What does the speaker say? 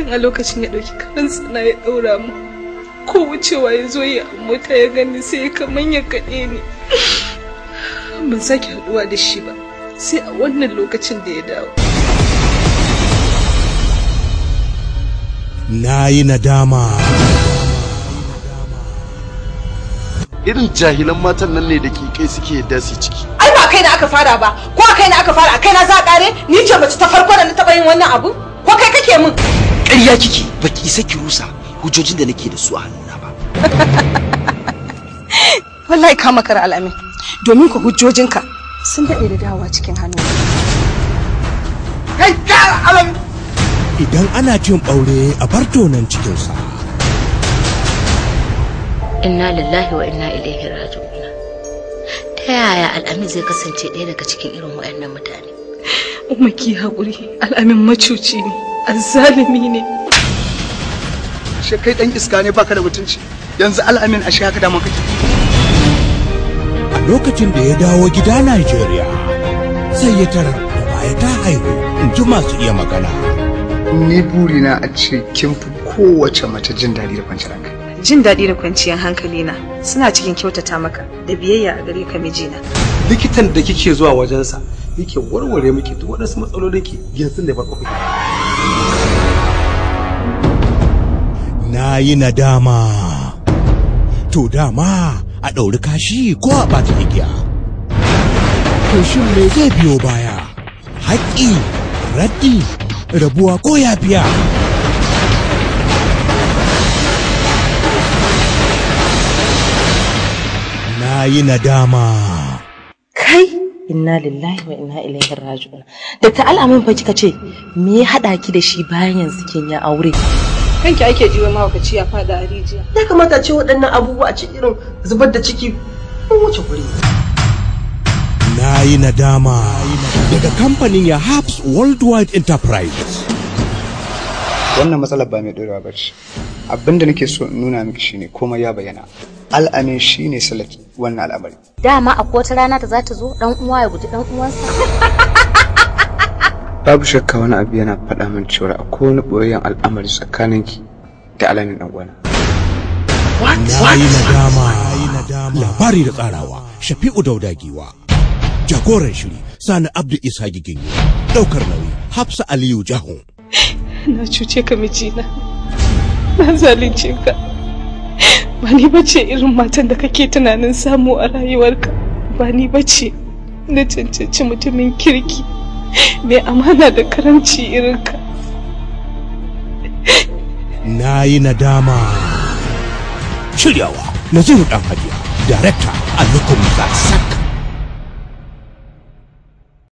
a lokacin ya ɗauki karan tsana ya ɗaura mu ko wucewa ya zo ya mota ya gani sai ya kaman ya kaɗe ni ban sake haɗuwa da shi ba sai a wannan lokacin da ya dawo na yi nadama irin jahilan matan nan ne da ke kai suke yadda su ciki ai ba kai na aka fara ba ko a kai na aka fara a kai na za a kare ni ce mace ta farko da na taba yin wannan abu ko kai kake min ƙarya kike baki isa ki rusa hujjojin da nake da su a hannuna ba wallahi ka makara al'amin domin ku hujjojinka sun daɗe da dawowa cikin hannu kai ka alamin idan ana cin ɓaure a bar tonan cikinsa inna lillahi wa inna ilaihi raji'un ta yaya al'amin zai kasance ɗaya daga cikin irin waɗannan mutane umma ki haƙuri al'amin macuci ne azzalimi ne she kai dan iska ne baka da mutunci yanzu al'amin ashe haka da kake a lokacin da ya dawo gida Najeriya sai ya tarar da baya ta haihu in ji masu iya magana ni burina a ce kin fi kowace mace jin daɗi da kwanciyar hankali jin daɗi da kwanciyar hankali na suna cikin kyautata maka da biyayya a gare ka mijina likitan da kike zuwa wajensa yake warware miki duk waɗansu matsalolin ki yanzu ne farko kuke na yi nadama to dama a ɗauri kashi ko a ɓata igiya to shin me zai biyo baya haƙƙi raddi rabuwa ko yafiya na yi nadama kai inna lillahi wa inna ilaihi raji'un da ta al'amin fa kika ce me ya hada ki da shi bayan yanzu kin ya aure kanki ake jiwa mahaukaci ya fada a rijiya ya kamata ce waɗannan abubuwa a cikin irin zubar da ciki ko wuce guri na yi nadama daga kamfanin ya Habs Worldwide Enterprises. wannan matsalar ba mai ɗorewa ba ce abinda nake so in nuna miki shine komai ya bayyana al'amin shine salaki wannan al'amari dama akwai wata rana da za ta zo dan uwa ya guji dan uwansa babu shakka wani abu yana faɗa min cewa akwai wani ɓoyayyen al'amari tsakaninki da alamin ɗan uwana Na yi nadama labari da tsarawa Shafi'u Daudagiwa. Jagoran shiri Sani Abdu Isa Giginyo. Ɗaukar nauyi Hafsa Aliyu Jahu. na cuce ka mijina na zalunce ka ba ni bace irin matan da kake tunanin samu a rayuwarka ba ni bace na cancanci mutumin kirki mai amana da karamci irinka Na yi nadama. Shiryawa Naziru Ɗan Hajiya. Darekta Alukum Sak.